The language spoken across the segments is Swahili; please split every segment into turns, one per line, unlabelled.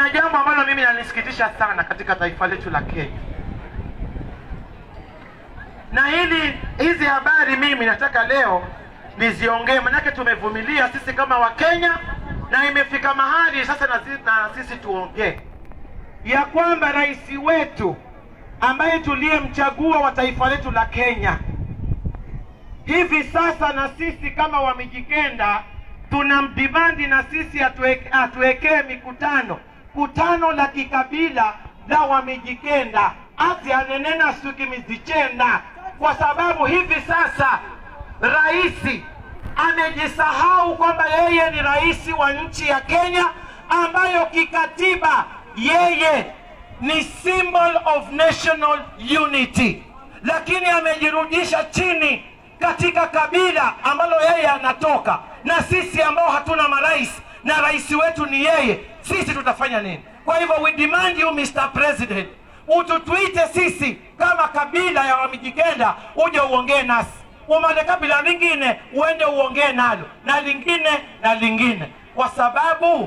kuna jambo ambalo mimi nalisikitisha sana katika taifa letu la Kenya, na hili hizi habari mimi nataka leo niziongee, manake tumevumilia sisi kama Wakenya na imefika mahali sasa na sisi, na sisi tuongee ya kwamba rais wetu ambaye tuliyemchagua wa taifa letu la Kenya hivi sasa, na sisi kama Wamijikenda tunamdimandi na sisi atuwekee atuwekee mikutano kutano la kikabila la Wamijikenda ati anenena sukimizichenda, kwa sababu hivi sasa rais amejisahau kwamba yeye ni rais wa nchi ya Kenya ambayo kikatiba yeye ni symbol of national unity, lakini amejirudisha chini katika kabila ambalo yeye anatoka, na sisi ambao hatuna marais na rais wetu ni yeye, sisi tutafanya nini? Kwa hivyo we demand you Mr. President, ututuite sisi kama kabila ya Wamijikenda, uje uongee nasi umane kabila lingine uende uongee nalo na lingine na lingine, kwa sababu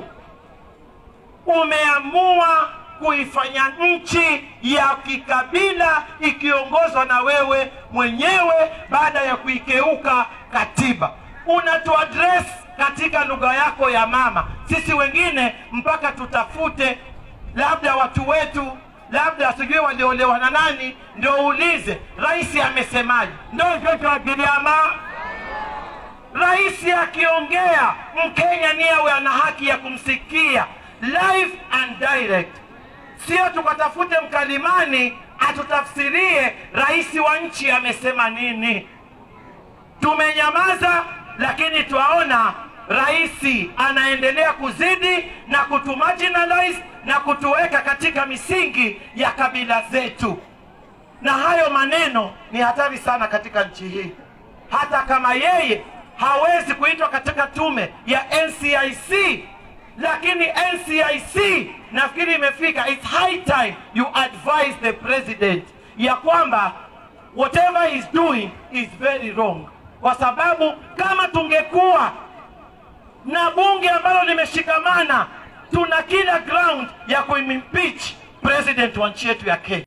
umeamua kuifanya nchi ya kikabila ikiongozwa na wewe mwenyewe baada ya kuikeuka katiba. Unatuaddress katika lugha yako ya mama, sisi wengine mpaka tutafute labda watu wetu labda sijui waliolewa na nani, ndio uulize rais amesemaje. Ndio hivyo Giriama, rais akiongea Mkenya ni awe ana haki ya kumsikia live and direct, sio tukatafute mkalimani atutafsirie rais wa nchi amesema nini. Tumenyamaza, lakini twaona rais anaendelea kuzidi na kutumarginalize na kutuweka katika misingi ya kabila zetu, na hayo maneno ni hatari sana katika nchi hii. Hata kama yeye hawezi kuitwa katika tume ya NCIC, lakini NCIC nafikiri imefika, it's high time you advise the president ya kwamba whatever he's doing is very wrong, kwa sababu kama tungekuwa na bunge ambalo limeshikamana tuna kila ground ya kuimpeach president wa nchi yetu ya Kenya.